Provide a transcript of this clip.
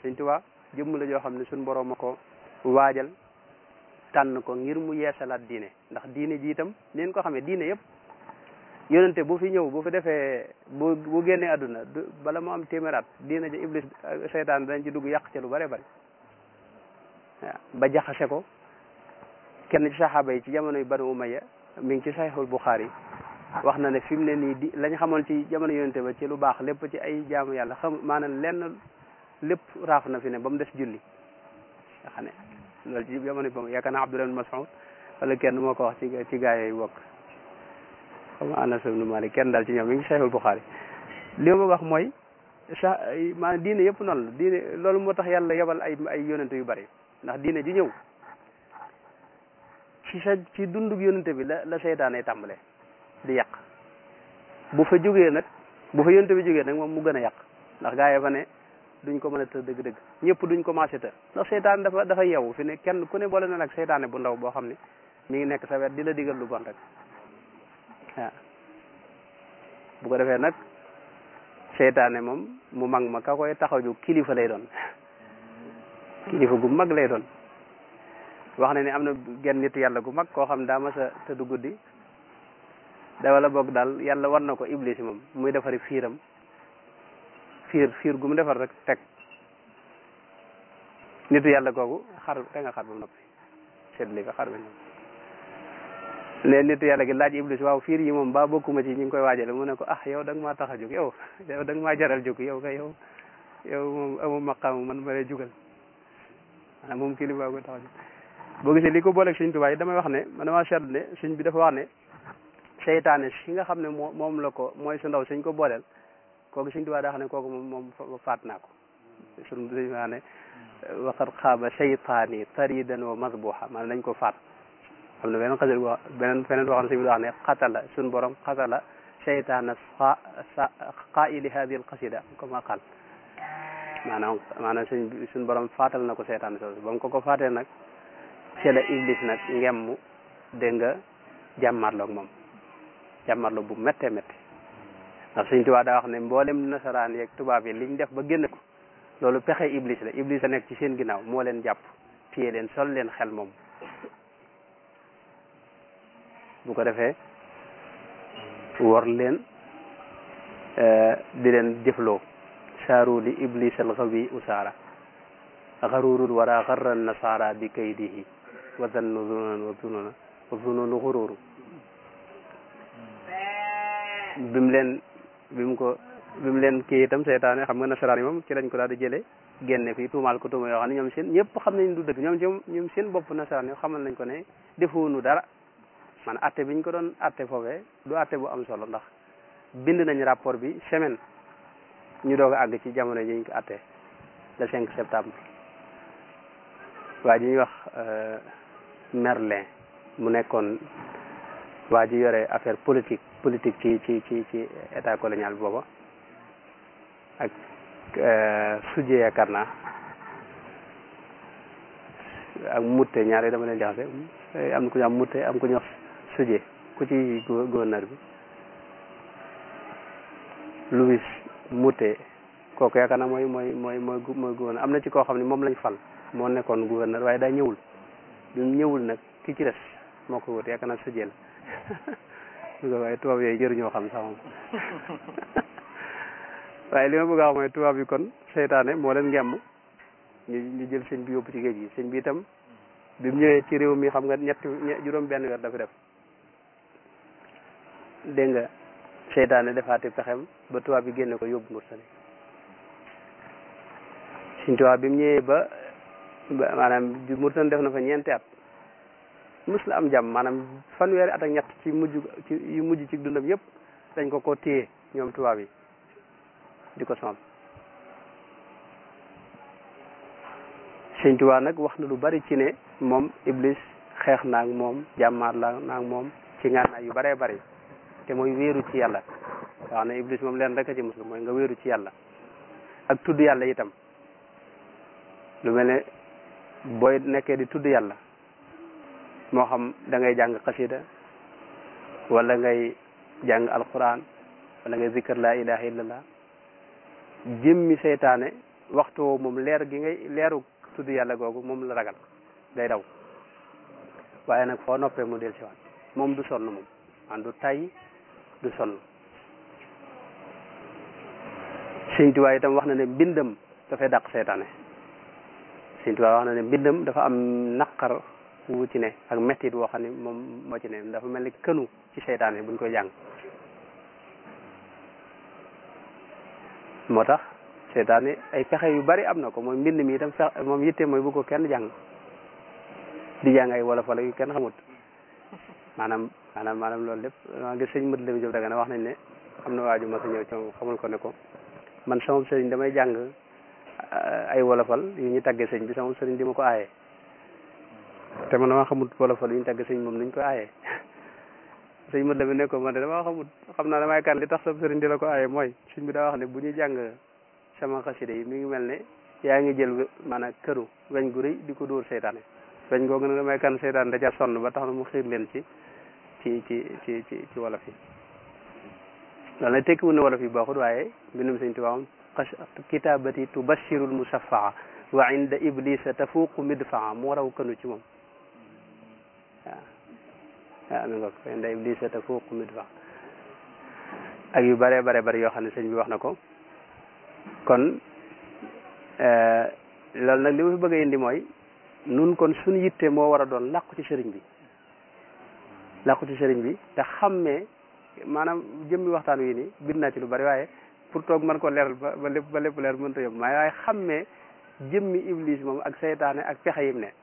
Sëñ Tuubaa jëmm la joo xam ne suñ borom a ko waajal tànn ko ngir mu yeesalaat diine ndax diine ji itam leen ko xamee diine yëpp yonente bu fi ñëw bu fi defee bu bu génnee àdduna bala mu am téeméeraat diine ji iblis seytaan dañ ci dugg yàq ca lu bare bari waaw ba jaxase ko kenn ci saxaaba yi ci jamono yu Banu Umayya mi ngi ci Sahihul Bukhari wax na ne fi mu ne nii di lañ xamoon ci jamono yonente ba ci lu baax lépp ci ay jaamu yàlla xam maanaam lenn lépp raaf na fi ne ba mu des julli nga xam ne loolu ci jamono bi yaakaar naa Abdullah ibn Mas'ud wala kenn moo ko wax ci ci gaa yooyu bokk xam nga Anas ibn Malik kenn daal ci ñoom mi ngi Sahihul Bukhari li ma wax mooy sa maanaam diine yëpp noonu la diine loolu moo tax yàlla yebal ay ay yonente yu bari ndax diine ji ñëw ci sa ci dundug yonente bi la la seytaane tàmbale di yàq bu fa jógee nag bu fa yonente bi jógee nag moom mu gën a yàq ndax gaa yi fa ne duñ ko mën a të dëgg-dëgg ñëpp duñ commencé të ndax seytaan dafa dafa yeewu fi ne kenn ku ne boole na nag seytaane bu ndaw boo xam ne mi ngi nekk sa wet di la digal lu bon rek waaw bu ko defee nag seytaane moom mu mag ma ka koy taxaw ju kilifa lay doon kilifa gu mag lay doon wax na ni am na genn nit yàlla gu mag koo xam daa mas a tëdd guddi da wala boog daal yàlla war na ko iblis moom muy defari fiiram fiir fiir gu mu defar rek teg nitu yàlla googu xar te nga xar ba noppi seetli ko xar ba noppi ne nitu yàlla gi laaj iblis waaw fiir yi moom ba bokkuma ci ñi ngi koy waajale mu ne ko ah yow da nga maa tax a jóg yow yow da nga maa jaral jóg yow kay yow yow moom amu maqaam man ma lay jugal maanaam moom kilifa ko tax a jóg boo gisee li ko booleeg sëñ Tuubaa yi damay wax ne man damaa seetlu ne sëñ bi dafa wax ne seytaane si nga xam ne moo moom la ko mooy su ndaw sëñ ko booleel kooku sëñ Tuubaa daa xam ne kooku moom moom faat naa ko suñ sëñ wax ne waqad xaaba seytaani taridan wa masbuha maanaam dañ ko faat xam ne beneen xasal wax beneen feneen boo xam ne sëñ bi wax ne xatala suñ borom xatala seytaana sa qaili hadi al qasida comme qal maanaam maanaam suñ suñ borom faatal na ko seytaan soosu ba mu ko ko faatee nag ci la iblis nag ngemmu dégg nga jàmmarloog moom jàmmarloog bu méttee métti ndax Sëñ Tuubaa daa wax ne mboolem nasaraan yeeg tubaab yi liñ def ba génn ko loolu pexe iblis la iblis a nekk ci seen ginnaaw moo leen jàpp téye leen sol leen xel moom bu ko defee wor leen di leen jëfloo saaru li iblis al xawi usaara xarurul wara xarra nasara bi kaydihi wa zannu zununan wa zununa wa zununu xururu bimu leen bi mu ko bi mu leen kii itam seytaane xam nga nasaraan yi moom ci lañ ko daal di jëlee génne fii tuumaal ko tuuma yoo xam ne ñoom seen ñëpp xam nañ du dëgg ñoom ci ñoom seen bopp nasaraan yi xamal nañ ko ne defuunu dara man atte biñ ko doon atte foofee du atte bu am solo ndax bind nañ rapport bi semaine ñu doog a àgg ci jamono ji ñu ko atte le 5 septembre waa ji ñuy wax Merlin mu nekkoon waa ji yore affaire politique politique ci ci ci ci état colonial booba ak suje yaakaar naa ak mutte ñaare dama leen jaxase am na ku ñu am mutte am ku ñu wax suje ku ci gouverneur bi Louis mutte kooku yaakaar naa mooy mooy mooy mooy mooy gouverneur am na ci koo xam ne moom lañ fal moo nekkoon gouverneur waaye daa ñëwul bi mu ñëwul nag ki ci des moo ko wut yaakaar naa suje la waaye tubaab yooyu jëruñoo xam sax moom waaye li ma bëgg a wax mooy tubaab yi kon seytaane moo leen ngemm ñu ñu jël sëñ bi yóbbu ci géej gi sëñ bi itam bi mu ñëwee ci réew mi xam nga ñetti juróom benn weer dafa def dégg nga seytaane defaati pexem ba tubaab yi génne ko yóbbu Mauritanie sëñ tubaab bi mu ñëwee ba maanaam Mauritanie def na fa ñeenti at mus la am jàmm maanaam fanweeri at ak ñett ci mujj ci yu mujj ci dundam yëpp dañ ko ko téye ñoom tubaab yi di ko sonal sëñ Tuubaa nag wax na lu bari ci ne moom Iblis xeex naag moom jàmmaar la naag moom ci ngànnaay yu baree bari te mooy wéeru ci yàlla wax ne Iblis moom leen rek a ci muslu mooy nga wéeru ci yàlla ak tudd yàlla itam lu mel ne booy nekkee di tudd yàlla moo xam da ngay jàng xasida wala ngay jàng alquran wala ngay zikkar laa ilaha illallah jëmmi seytaane waxtu moom leer gi ngay leeru tudd yàlla googu moom la ragal day daw waaye nag foo noppee mu del si waat moom du sonn moom an du tay du sonn Sëñ Tuubaa itam wax na ne mbindam dafay dàq seytaane Sëñ Tuubaa wax na ne mbindam dafa am naqar wu ci ne ak mettit woo xam ne moom moo ci ne dafa mel ni kënu ci seytaane buñ koy jàng moo tax seytaane ay pexe yu bari am na ko mooy mbind mi itam fex moom yitte mooy bu ko kenn jàng di jàng ay wolof wala yu kenn xamut maanaam maanaam maanaam loolu lépp maa ngi sëñ mët la bi jëf daga na wax nañ ne am na waaju ma sa ñëw ci xamul ko ne ko man sama sëriñ damay jàng ay wolofal yu ñu tàggee sëñ bi sama sëriñ di ma ko aaye te man dama xamut wolofal yu ñu tàggee sëñ moom nuñ ko aaye sëñ mët la bi ne ko man de dama xamut xam naa damay kan li tax sama sëriñ di la ko aaye mooy sëñ bi daa wax ne bu ñuy jàng sama xasida yi mi ngi mel ne yaa ngi jël maanaam këru weñ gu rëy di ko dóor seytaane weñ googu nag damay kan seytaane da ca sonn ba tax na mu xiir leen ci ci ci ci ci ci wolof yi loolu nag tekkiwul ne wolof yi baaxut waaye mbindum sëñ Tuubaa kitabati tubashirul musaffaa wa inda iblisa tafuuqu midfaa moo raw kënu ci moom waaw waaw mi nga ko inda iblisa tafuuqu midfaa ak yu bare bare bare yoo xam ne sëñ bi wax na ko kon loolu nag li ma fi bëgg a indi mooy nun kon suñu yitte moo war a doon làqu ci sëriñ bi làqu ci sëriñ bi te xammee maanaam jëmmi waxtaan wi nii bind naa ci lu bari waaye pour toog mën ko leeral ba ba lépp ba lépp leer mënta yóbbu maa waaye xammee jëmmi iblis moom ak seytaane ak pexe yim ne